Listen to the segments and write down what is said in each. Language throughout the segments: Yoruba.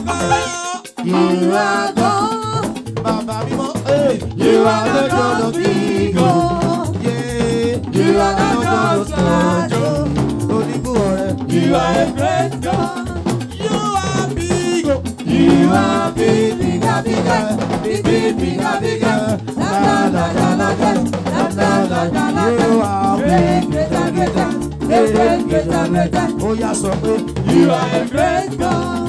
God. You are God. Bàbá mímọ́. Hey. You are the God of Jacob. Yeah. You are the God of Jacob. Onígun ọ̀rẹ́. You are a great God. You are big. oh. You are big, bigger, bigger, big, big, bigger, bigger. La la la la la la, la la la la la You la. are Great, greater, greater, great, great, greater, greater. Ó yá sọ pé. You are a great God.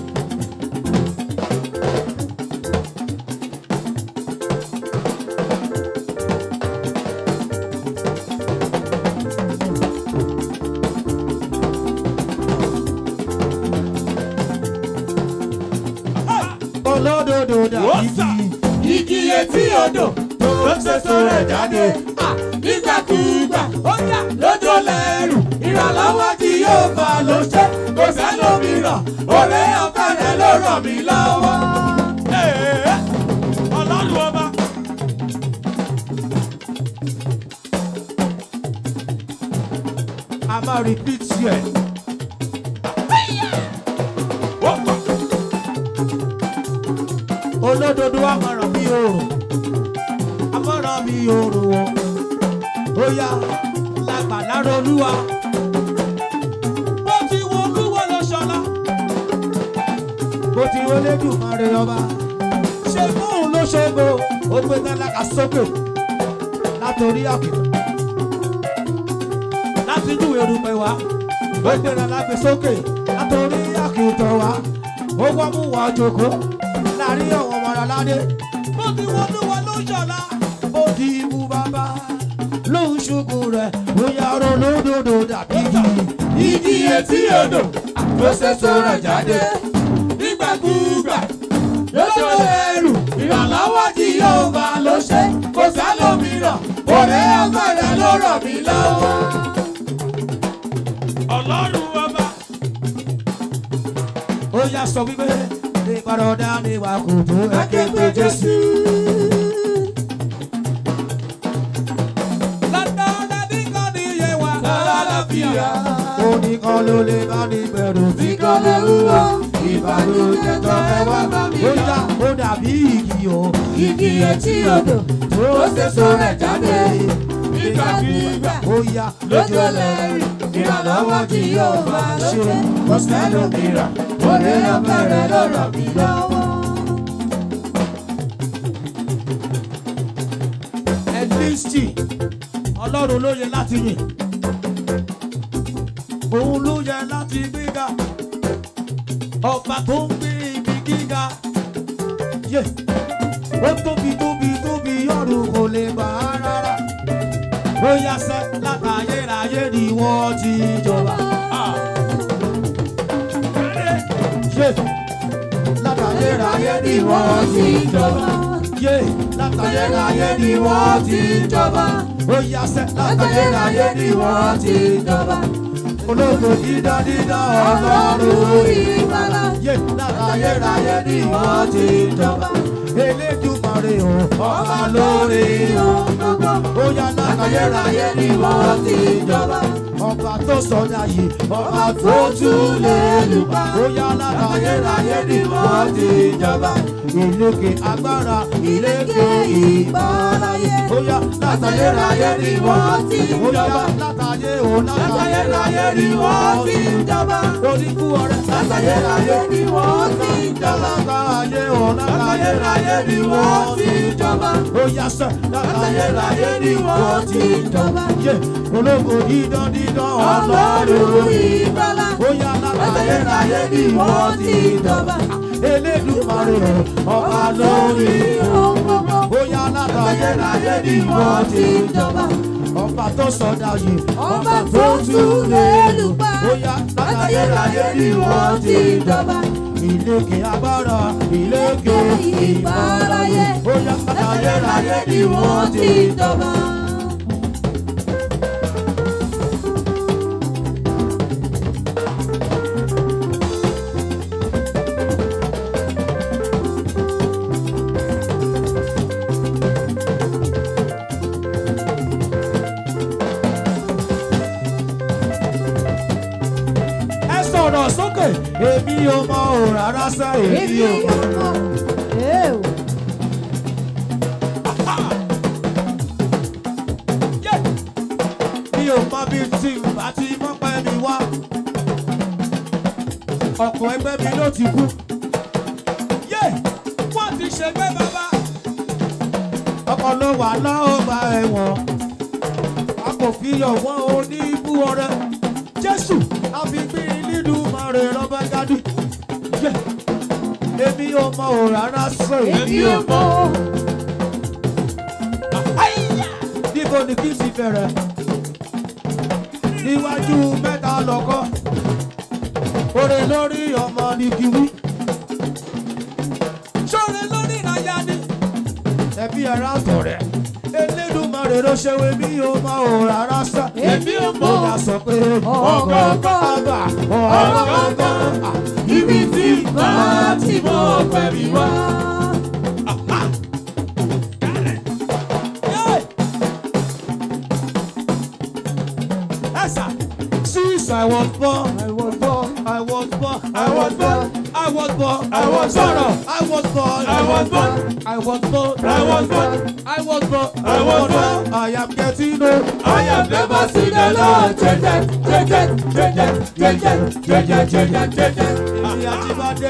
Olódodo dàbí Wọ́sà. igi. Igi etí odò tó ń ṣètò rẹ̀ jáde. Ah, Nígbàkúgbà ó yà lójó lẹ́rù. Ìrànlọ́wọ́ tí yóò bá ló ṣe. Kò sẹ́lómìíràn, òré ọ̀fẹ́ rẹ̀ ló ràn mí lọ́wọ́. Ee, Ọlọ́run ọba. A máa repeat yẹ. Wọ́pọ̀. Olódodo a máa ràn bí oòrùn. A máa ràn bí oòrùn wọn. Ó yá lágbàlára olúwa. Bó ti wo olúwo lọ ṣọlá. Bó ti wọlé dùn máa rẹ ọba. Ṣé fóun ló ṣogo? Ó gbé tálákà sókè látòrí àkìtàn. Láti inú erùpẹ̀ wá. Ó gbé tálákà sókè látòrí àkìtàn wá. Ó wá mú wa jòkó láàrin àwọn ọmọ aládé. Bó ti wo olúwo lọ ṣọlá. Ó di ibú bàbá lóhùn ṣubú rẹ̀. Bóyá olódodo dàbí igi. Igi etí odò ló ṣètò rẹ̀ jáde. Nígbàkúgbà lójó lẹ́rù. Ìrànlọ́wọ́ tí yóò bá ló ṣe. Kò sẹ́lómìíràn, òré ọ̀fẹ́ rẹ̀ ló ràn mí lọ́wọ́. Ọlọ́run ọba. Ó yá sọ wípé ní ìparodá ni wà kò tó ẹ̀kẹ́ pé Jésù. Lọ́dọọdẹ bí kan ní iye wa. Lálàáfíà. Oníkan ló lè bá ní bẹ̀rù Tí kò lè wúwo, ìbànújẹ́ tó fẹ́ wá bá mi Ó yá. yá ó dàbí igi o. Igi etí odò tó ṣètò rẹ̀ jáde. Nígbàkúgbà Ó yá lójó lẹ́rù. Ìrànlọ́wọ́ tí yóò bá ló ṣe. Kò sẹ́lómìíràn, òré ọ̀fẹ́ rẹ̀ ló ràn mí lọ́wọ́. ẹ̀dínsì ọlọ́run ló yẹ láti yìn. Òun ló yẹ láti gbéga. Ọba tó ń gbé ibi gíga. Yé! Ó tóbi tóbi tóbi ọ̀run kò lè bà á rárá. Ó yá sẹ́ látàyérayé ni wọ́n ti jọba. Yé! Látàyérayé ni wọ́n ti jọba. Yé! Látàyérayé ni wọ́n ti jọba. Ó yá sẹ́ látàyérayé ni wọ́n ti jọba. Ológo dídán dídán ọlọ́run ìgbàlà. yé látàyérayé ni wọ́n ti jọba. Elédùmarè o, ọba lórí ohun gbogbo. Ó yá látàyérayé ni wọ́n ti jọba. Ọba tó sọdá yìí, ọba tó tún lè lùpá. Ó yá látàyérayé ni wọ́n ti jọba. Ìlékè agbára, ìlékè ìbáráyé. Ó yá látàyérayé ni wọ́n ti jọba. Látàyé o, látàyérayé ni wọ́n ti jọba. Oníkú ọrẹ látàyérayé ni wọ́n ti jọba. Látàyé o, látàyérayé ni wọ́n ti jọba. Ó yá sẹ́, látàyérayé ni wọ́n ti jọba. Yé ológo dídán dídán ọlọ́run ìgbàlà. Ó yá látàyérayé ni wọ́n ti jọba. Elédùmarè ọba lórí ohun gbogbo. Ó yá látàyérayé ni wọ́n ti jọba. Ọba tó sọdá yìí, Ọba tó tún lè lùpá. Ó yá látàyérayé ni wọ́n ti jọba. Ìlékè agbára, ìlékè ìbáráyé. Ó yá látàyérayé ni wọ́n ti jọba. ẹ sọ̀rọ̀ sókè èmi ò mọ òrà rárá sá èmi ò mọ̀. mi ò mọ bí tí àti mọ́pẹ́ mi wá. ọkọ̀ ẹgbẹ́ mi ló ti kú. Yé! Wọ́n ti ṣègbé bàbá. ọkọ̀ ló wà lọ́ọ̀gbà ẹ̀wọ̀n. a kò fi ọ̀wọ́n oní ibú ọrẹ. jésù àfigbí nínú mọ̀rẹ̀ rọ́bà gádì. Yé! èmi ò mọ ò rárá sọ èmi ò mọ. níbo ni kí n ti bẹ̀rẹ̀? níwájú mẹ́ta lọ́kọ́. Oore lórí ọmọ ní kí wí. Ṣọ́re lórí ìràyà ni. ẹbí ara tọ̀rẹ́. Elédùmarè ló ṣe wé mi ò mọ ò rárá sá. Èmi ò mọ̀. Ó yà sọ pé ọ̀gọ̀ọ̀gọ̀ àgbà ọ̀gọ̀ọ̀gọ̀. Ibi tí màá ti mọ ọpẹ́ mi wá. Yé! Ẹ̀sà. Since I was born, I was born, I was born, I was born. I was born, I was sọ̀rọ̀, born. I was born, I was born. I was born, I was born. I was born, I was born. I am getting old. I have never seen the Lord jẹ́jẹ́ jẹ́jẹ́ jẹ́jẹ́ jẹ́jẹ́ jẹ́jẹ́ jẹ́jẹ́ jẹ́jẹ́. Èmi àti Bádé.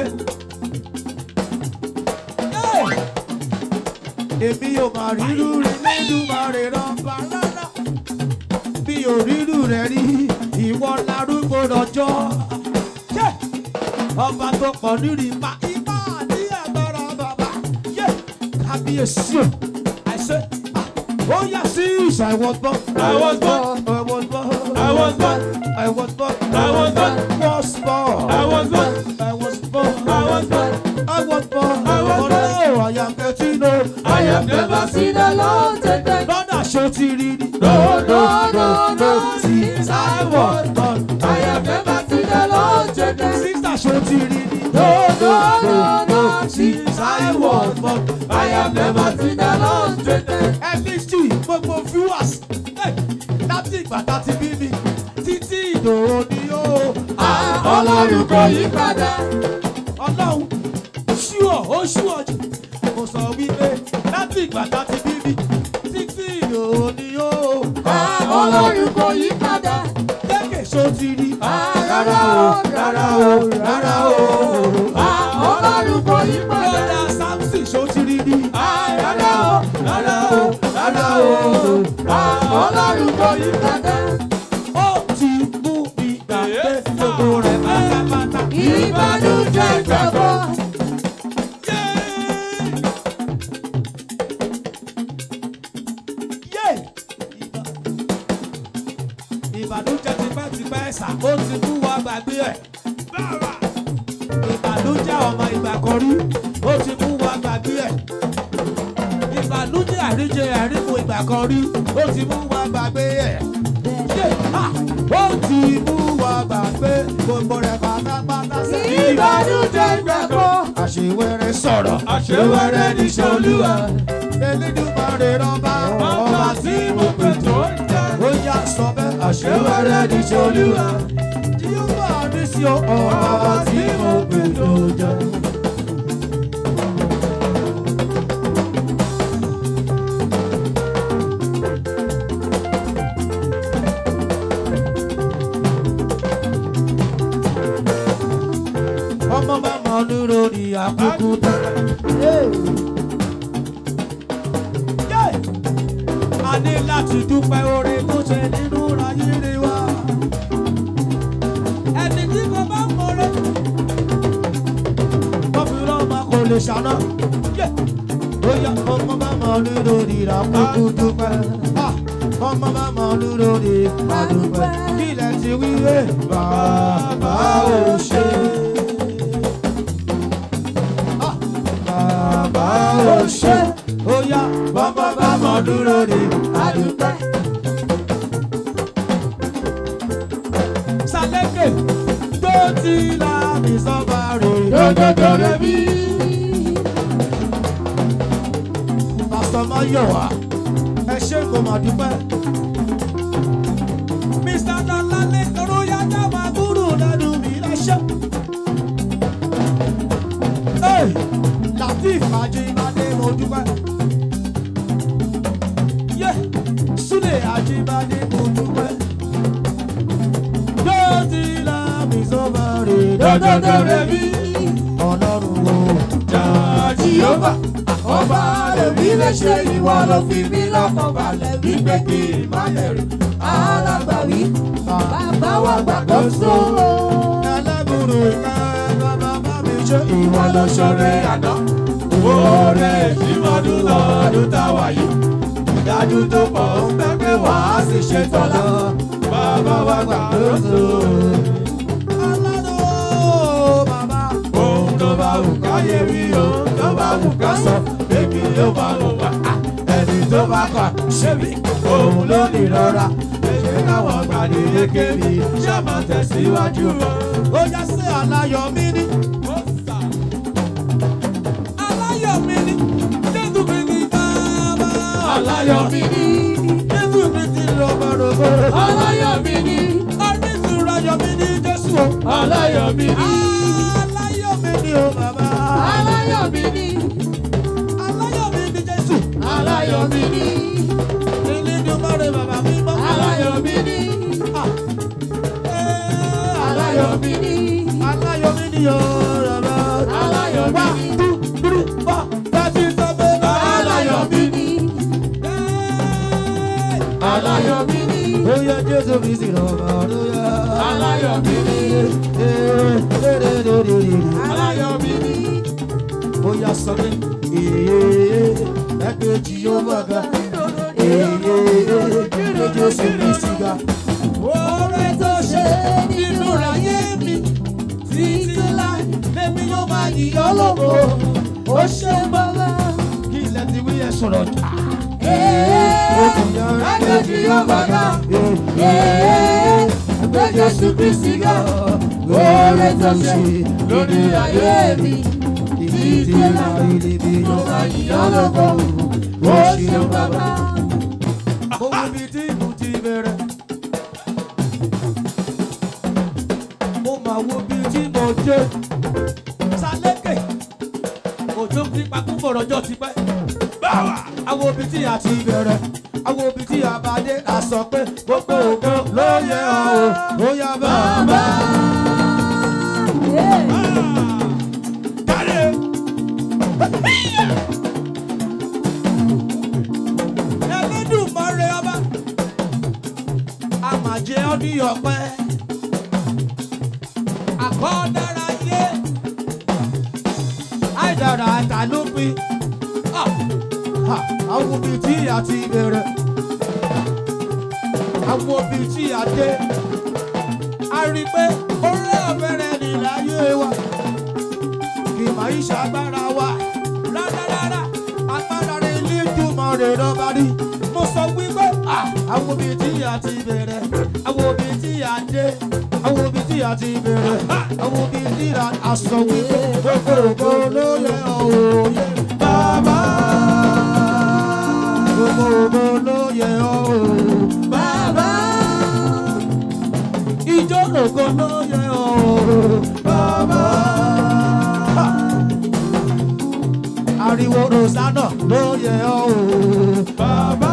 Èmi ò máa rírú rí Elédùmarè rọ́bà rárá. Mi ò rírú rẹ̀ rí ìwọ larúgbó lọ́jọ́. Yé! Ọba tó pọ̀ nírì pa ipá ní agbára bàbá. Yé! Kábíyèsí o, àìsè. Ó yà sí ìṣà ìwọ̀nbọ̀n. I was born. I was born. I was born. I was born. I was born. Was born. I was born. I was born. I was born. I was born. I was Oh, born. no, I am getting old. I have never seen the Lord jẹ́jẹ́. Lọ́dà ṣó ti rí ni. No, no, no, no. Since I was born. I have never seen the Lord jẹ́jẹ́. Sísà ṣó ti rí ni. No, no, no, no. Since I was born. I have never seen the Lord jẹ́jẹ́. FHT gbogbo viewers. Hey, Láti ìgbà tá ti bí mi. Títí ìdòwò ni ó. Ọlọ́run kò yí padà. Ọlọ́run ṣúọ̀ ó ṣúọ̀ jù. Mo sọ wípé láti ìgbà tá ti bí mi. Títí ìdòwò ni ó. Ọlọ́run kò yí padà. Jẹ́kẹ̀ ṣó ti rí. Rárá o, rárá o, rárá o. Ọlọ́run kò yí padà. Lọ́dà Samson ṣó ti rí ni. Rárá o, rárá o, rárá o. Ọlọ́run kò yí padà. Ó ti mú mi gbàgbé gbogbo rẹ̀ pátápátá. Ìbànújẹ́ gbàgbọ́. Yé! Ìbà- Ìbànújẹ́ tipẹ́tipẹ́ ẹ̀sà ó ti mú wa gbàgbé ẹ̀. Ìbànújẹ́ ọmọ ìgbà kan rí ó ti mú wa gbàgbé ẹ̀. Ìbànújẹ́ àríjẹ àríkù ìgbà kan rí ó ti mú wa gbàgbé ẹ̀. Yé! Ah! Ó ti mú wa gbàgbé gbogbo rẹ̀ pátápátá sí. Ìbànújẹ́ gbàgbọ́. Àṣewẹ́rẹ́ sọ̀rọ̀. Àṣewẹ́rẹ́ níṣẹ́ Olúwa. Elédùmarè rọ́bà Ọba tí mo pè tó ń jà. ó yá sọ bẹ́ẹ̀ Àṣewẹ́rẹ́ níṣẹ́ Olúwa. tí ó wà ní sí ọba tí mo pè tó jẹ. ọmọ bá mọ dúró ní àkókò tó. a ní láti dúpẹ́ oore tó ṣe nínú ayé wa. ẹni tí kò bá mọ̀rẹ́. Bọ́fìrì ọmọ kò lè ṣàná. Bóyá ọmọ bá mọ̀ nínú ìrà kúkú dúpẹ́. Ah, Ọmọ bá mọ̀ nínú ìrà dúpẹ́. Kílẹ̀ ti wí wé bàbá ò ṣe. Ah, Bàbá ò ṣe. Bóyá ọmọ bá mọ̀ nínú ìrà dúpẹ́. Sàlẹ́kẹ̀ tó ti la mi sọ́ba rè. Dòdòdò rẹ̀ bí. Pásítọ̀ Máyọ̀wá, ẹ ṣé kò mà dúpẹ́. Mr. Lọ́lálẹ́ Toróyájá máa kúrò lẹ́nu mi lẹ́ṣẹ̀. Àjíbádé mo dúpẹ́. Yé Súlè Àjíbádé mo dúpẹ́. Yóò ti la mi sọ́mọ rè Dódódó rẹ̀ bí Ọlọ́run o. Jàjíọ́bà. Ọba lèmi lè ṣe ìwọ ló fi mí lọ́kàn balẹ̀ wípé kí n má bẹ̀rù. Alágbàwí bàbá wa gbàgbọ́sọ. Ẹlẹ́bùrú ìka bàbá bá mi ṣe Ìwọ ló ṣoore àná. Oore ìmọ̀dún lọ́dún táwa yìí. Ìdájú tó pọ̀ ń bẹ́ pé wàá sì ṣe tọ́lá. Bàbá wa gbàgbọ́sọ. Ọlọ́run o bàbá. Ohun tó bá wù ká yé wí o, tó bá wù ká sọ, bébí ló bá wù wá. Ẹni tó bá kà ṣé mi, òun ló ní rọra. Ṣé káwọn gbàdé lékèmí, ṣé máa tẹ̀síwájú o? Ó yá sí aláyọ̀ mi ní. Aláyọ̀ mi ní. Jésù mi ní bàbá. Aláyọ̀ mi ní, Jésù mi ti rọ̀bọ̀rọ̀bọ̀. aláyọ̀ mi ní, Orísun ayọ̀ mi ní Jésù o. aláyọ̀ mi ní, Aláyọ̀ mi ní o bàbá. aláyọ̀ mi ní, Aláyọ̀ mi ní Jésù. aláyọ̀ mi ní, Elédùmarè bàbá mi mọ́. aláyọ̀ mi ní, Ah. Eh, aláyọ̀ mi ní, Aláyọ̀ mi ní o bàbá. aláyọ̀ mi ní, One, two, three, four, five, six, seven, eight. aláyọ̀ mi ní, Eh. aláyọ̀ mi ní, Oya Jésù mi sì rọ̀bà lóya. aláyọ̀ mi ní, aláyọ̀ mi ní. Oya sọ pé èyí ẹgbẹ́ tí yóò bá ga. Èyí ẹgbẹ́ Jésù mi sì ga. Oore tó ṣe nínú ayé mi títí láì lèmi yóò máa yíyọ́ lógo. Ó ṣe bọ́lá. Kí ilẹ̀ ti wí ẹ̀ sọ̀rọ̀ jà. Ó ti yan ẹgbẹ́ tí yóò bá ga. Ẹgbẹ́ Jésù Kristi ga. Oore tó ṣe lórí ayé mi. Títí láì lèmi yóò máa yíyọ́ lógo. Ó ṣe bọ́lá. Mo wo ibi tí mo ti bẹ̀rẹ̀. Mo máa wo ibi tí mo dé. Sálékè. Òjò ti pakú bọ̀rọ̀jọ́ ti pẹ́. Báwa. Àwọn ibi tí a ti bẹ̀rẹ̀. Àwọn ibi tí a bá dé. A sọ pé gbogbo ògo ló yẹ ọ́ o. Ó yá bàbá. Jáde. Ẹlẹ́dùmarè ọba. A máa jẹ ọ́ ní ọpẹ́. Àkọ́dára yé. Àìdára ta ló pin. Ah, ah, Àwọn òbí tí a ti bẹ̀rẹ̀. Àwọn òbí tí a dé. A rí i pé orí ọ̀bẹ̀rẹ̀ ni láyé wa. Kì máa ń ṣàgbára wa. Rárá agbára rẹ̀ ilé ìjùmọ̀ rẹ̀ lọ́ba rí. Mo sọ wípé ah, àwọn òbí tí a ti bẹ̀rẹ̀. Àwọn òbí tí a dé. Àwọn òbí tí a ti bẹ̀rẹ̀. Àwọn òbí tí a sọ wípé gbogbo ògo ló yẹ òye. Bàbá. Gbogbo ògo ló yẹ òye. Bàbá. Ìjọ ògo ló yẹ òye. Bàbá. Ariwo Rosanna ló yẹ ọ́ o. Bàbá.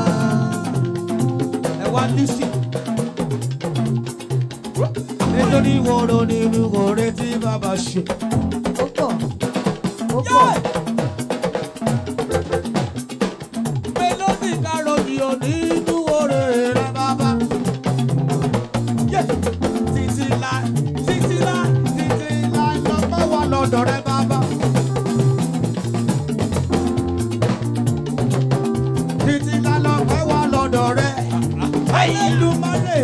Ẹ wá lísì. Nítorí wọ́rọ̀ nínú ọ̀rẹ́ tí bàbá ṣe. Yẹ́! Mélòdì kárọ̀tì ò nínú ọ̀rẹ́ rẹ̀ bàbá. Yẹ́! Títí láì, títí láì, títí láì lọ́pọ̀ wà lọ́dọ̀ rẹ̀ bàbá. títí lálọ́ pẹ́ wá lọ́dọ̀ rẹ̀. ìlú mọ́lẹ̀.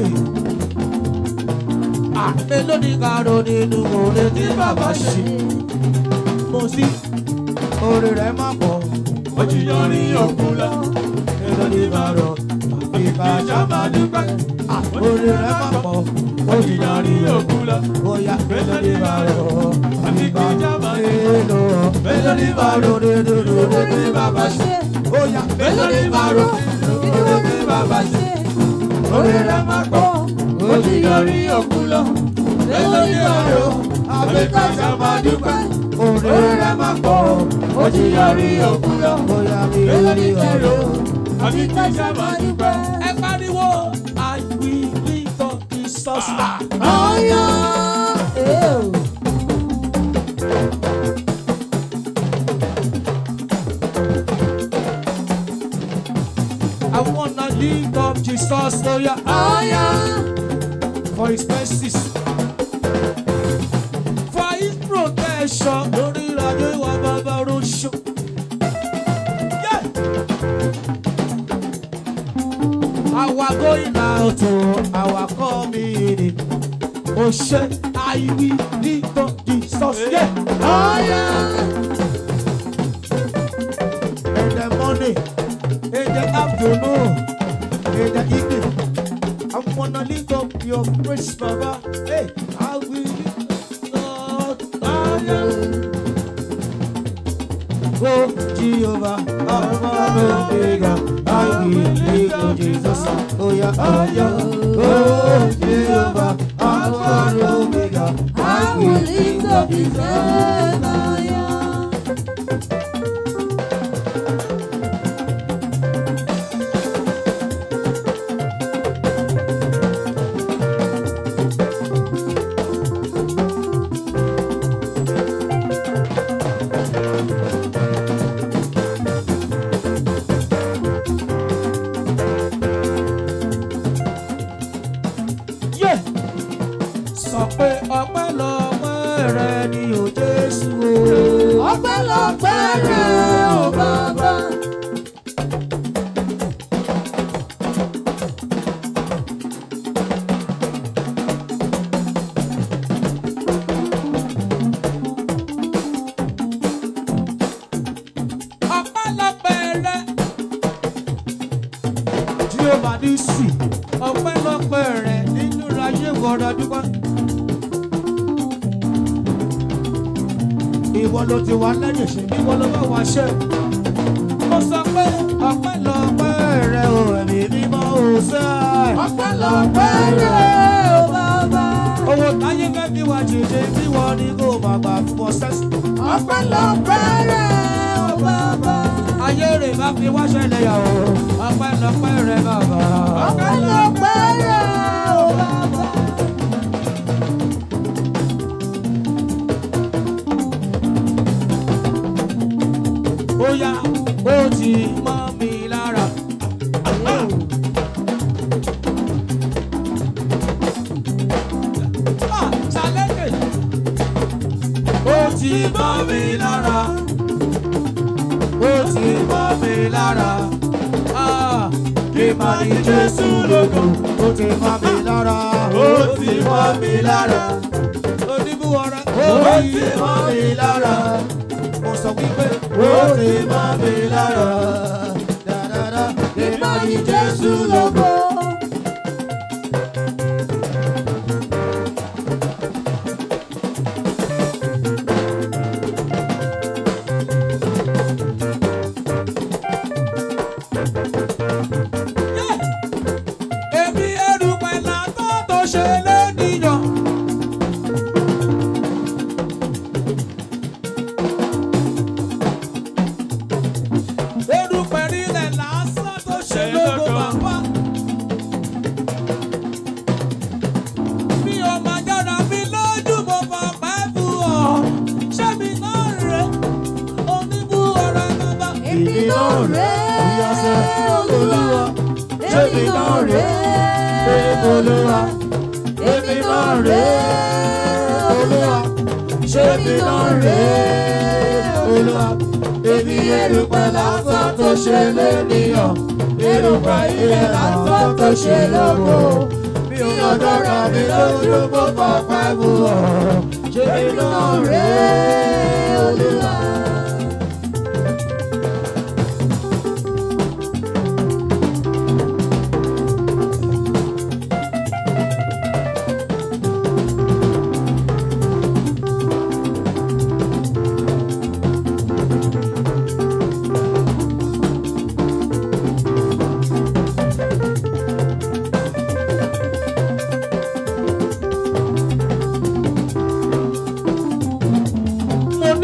àmélòó ní kàró nínú oore tí bàbá ṣe. mo sí oore rẹ̀ má pọ̀. Ó ti yan ní òkun lọ. mélòó ní kàró ìbàjá máa dúpẹ́. oore rẹ̀ má pọ̀. Ó ti yan ní òkun lọ. bóyá mélòó ní kàró Ìbàjá máa mélòó mélòó ní kàró nínú oore tí bàbá ṣe. bóyá mélòó ní kàró nínú oore tí bàbá ṣe. Orí rẹ̀ máa pọ̀. Ó ti yan ní òkun lọ. Mélòó ní kàró àbíkájà máa dúpẹ́. orí orí rẹ̀ rẹ̀ máa pọ̀ ó ti yọrí òkú lọ. bóyá mi èlò ò ní rí kẹrò ọ̀rọ̀. àbí kẹsà máa dúpẹ́. ẹ pariwo I will lift up Jesus. ọ̀yọ́ I wanna lift up Jesus. Oh yeah. ọ̀yọ́ for his mercies, for his protection. Lórí ìrìnàjò ìwà bàbá Roṣo. Our going out to our coming in. Oh shit, I will lift up Jesus. Yeah. ọ̀yọ́ In the morning, In the afternoon, in the evening, I wanna lift up your praise, Baba. Hey, I will lift up. go Jehovah, Alpha and Omega. I will lift up Jesus. Oh yeah, oh yeah. Go Jehovah, Alpha and Omega. I will lift up his name. ọ̀yọ́. Yeah. Sọ pé ọpẹ́ lọ́pẹ́ rẹ ni ò Jésù o. ọpẹ́lọpẹ́ rẹ̀ ò bàbá. Ọpẹ́ lọ́pẹ́ rẹ. Tí ó bá ní sí, ọpẹ́ lọ́pẹ́ rẹ nínú ayé wọ̀rọ̀ dúpẹ́. Ìwọ ló ti wá lẹ́yìn ṣe bí wọ́n ló bá wá ṣe. Mo sọ pé ọpẹ́ lọ́pẹ́ rẹ ò ẹ̀mí mímọ́ ò sẹ́. ọpẹ́lọpẹ́ rẹ̀ ò bàbá. Owó táyé fẹ́ fi wá jìjì tí wọ́n ní kó máa gbà fún ọ sẹ́sì. ọpẹ́lọpẹ́ rẹ̀ ò bàbá. ayé rẹ̀ bá fi wá ṣẹlẹ̀ yà ó ọpẹ́ lọ́pẹ́ rẹ̀ bàbá. ọpẹ́lọpẹ́ rẹ̀ ò bàbá. ó yá ó ti mọ́ mi lára. Ah, ṣàlẹ́kẹ̀. ó ti mọ́ mi lára. ó ti mọ́ mi lára. Ah, kí n máa ní Jésù lógo. ó ti mọ́ mi lára. ó ti mọ́ mi lára. oníbúwọ̀rẹ́ ó ti mọ́ mi lára. mo sọ wípé ó ti mọ́ mi lára. Dáadáa, kí n máa yìn Jésù lógo. èmi erùpẹ̀ làtọ́ tó ṣe lẹ́nìyàn. erùpẹ̀ rílẹ̀ lásán tó ṣe lógo bàbá. mi ò máa jára mi lójú mo fọ pẹ́ fún ọ. ṣé mi náà rè oníbú ọ̀rẹ́ bàbá. èmi náà rẹ̀ Ìyàsẹ́ olúwa. èmi náà rẹ̀ Olúwa, èmi náà rẹ̀ olúwa. èmi náà rèé Olúwa. Èmi erùpẹ̀ lásán tó ṣe lénìyàn. Erùpẹ̀ ilẹ̀ lásán tó ṣe lógo. Mi ò gbọ́dọ̀ rà mí lójú mo fọ pẹ́ mu ọ̀. Ṣé mi náà rèé Olúwa?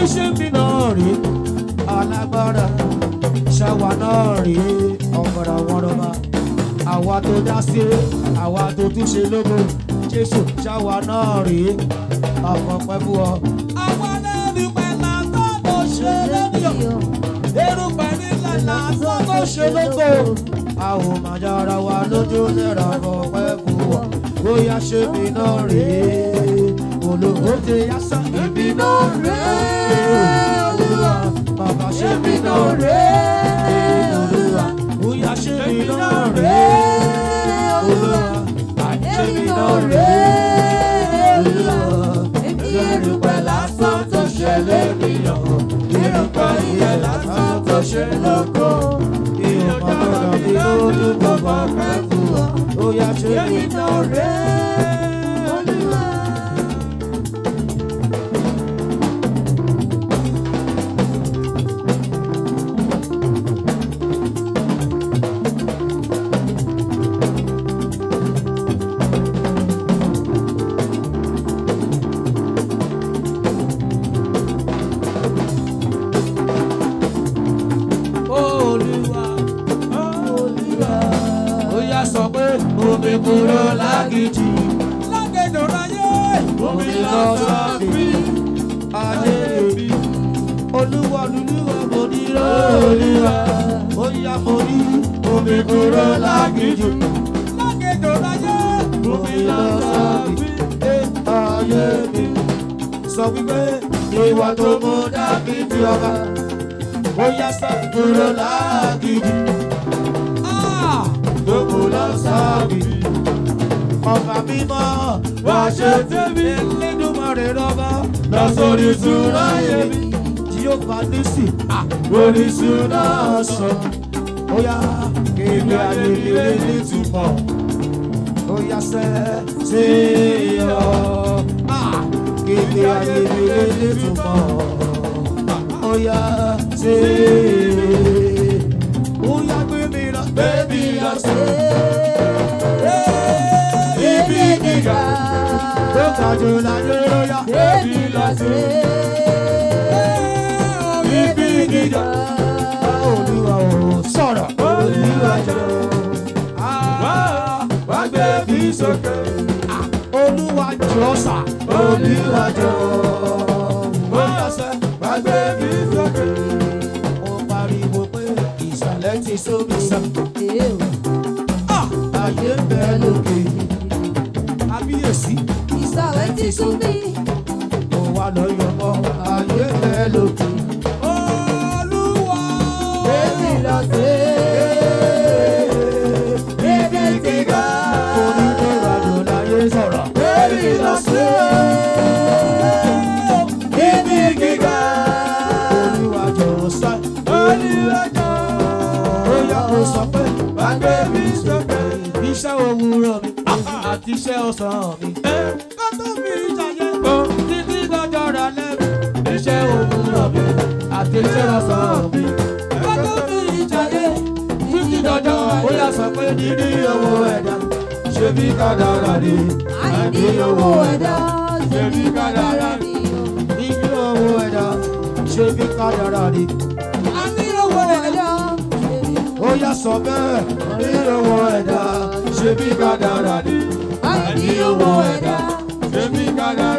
ṣe ń bí náà rí alágbára ṣàwà náà rí ọ̀gbọ̀dọ̀ wọ́rọ̀bà àwa tó dá sí àwa tó tún ṣe lógo jésù ṣàwà náà rí ọmọ pẹ́ fún ọ. àwa lẹ́nu pẹ̀lá tó tó ṣe lógo erùpẹ̀ nílẹ̀ lásán tó ṣe lógo. a ò máa jára wa lójú lẹ́ra ọpẹ́ fún ọ bóyá ṣe mí náà rí olóhùn ti yá sá ibi náà rí olúwa bàbá ṣe mí náà rí olúwa bóyá ṣe mí náà rí olúwa ṣe mí náà rí olúwa erùpẹ̀ lásán tó ṣe lẹ́nìyàn erùpẹ̀ ìyẹn lásán tó ṣe lóko ìyọ̀pọ̀ gbọ́dọ̀ bí lójú gbogbo ọ̀pẹ́ fún ọ bóyá ṣe mí náà rí olúwa. Olúwa, Olúwa. Ó yá sọ pé omi kúrò lágìjì. Lágẹ̀dọ̀ ráyé. Omi lọ sọ́ọ̀bì. Ayé mi. Olúwa lulúwa mo ní Olúwa. Ó yá mo ní omi kúrò lágìjì. Lágẹ̀dọ̀ ráyé. Omi lọ sọ́ọ̀bì. Ayé mi. Sọ wípé ìwà tó mú Dáfídì ọba ó yá sá kúrò lágìdì. Gbogbo lọ sábìdì. Ọba mímọ́ wá ṣe tèmi. Elédùmarè rọ́bà lọ sórí ìṣúná yẹmi. Jíọ́fà nísì orí ìṣúná sọ. Ó yá kéde ayẹyẹ nítumọ̀. Ó yá sẹ́ sí ọ. Kéde ayẹyẹ nítumọ̀ oya ṣe oya gbé mi lọ gbé mi lọ sí ibi gíga tó ga jù láyé oya gbé mi lọ sí ibi gíga olúwa ò sọ̀rọ̀ olúwa jọ wá gbé mi sókè olúwa jọ sà olúwa jọ oya sẹ́ wá gbé mi sókè. Mo pariwo pé ìsàlẹ̀ ti sómi sàn. Ayé ń bẹ lókè. Abíyèsí Ìsàlẹ̀ ti sún mi. mo wá lọ yọmọ. Ayé ń bẹ lókè. Olúwa. Èmi lọ sí. Ibi gíga. Onídìrádò láyé sọ̀rọ̀. Èmi lọ sí. Ibi gíga. Olúwa jọ̀ọ́ sá. Olúwa jọ̀ọ́. Ó yá o sọ pé wá gbé mi sókè. Iṣẹ́ òwúrọ̀ mi àti iṣẹ́ ọ̀sán mi. Kó tó fi ìjàyè kó títí lọ́jọ́ rẹ̀ lẹ́nu. Iṣẹ́ òwúrọ̀ mi àti iṣẹ́ ọ̀sán mi. Kó tó fi ìjàyè títí lọ́jọ́ ó yá sọ pé dídí owó ẹ̀dá. Ṣé bí kádàrá ni? Àìní owó ẹ̀dá. Ṣé bí kádàrá ni? Dídí owó ẹ̀dá. Ṣé bí kádàrá ni? Àìní owó ẹ̀dá. ó yá sọ bẹ́ẹ̀ ní owó ẹ̀dá ṣe bí kádàrá ni. Àìní owó ẹ̀dá. ṣe bí kádàrá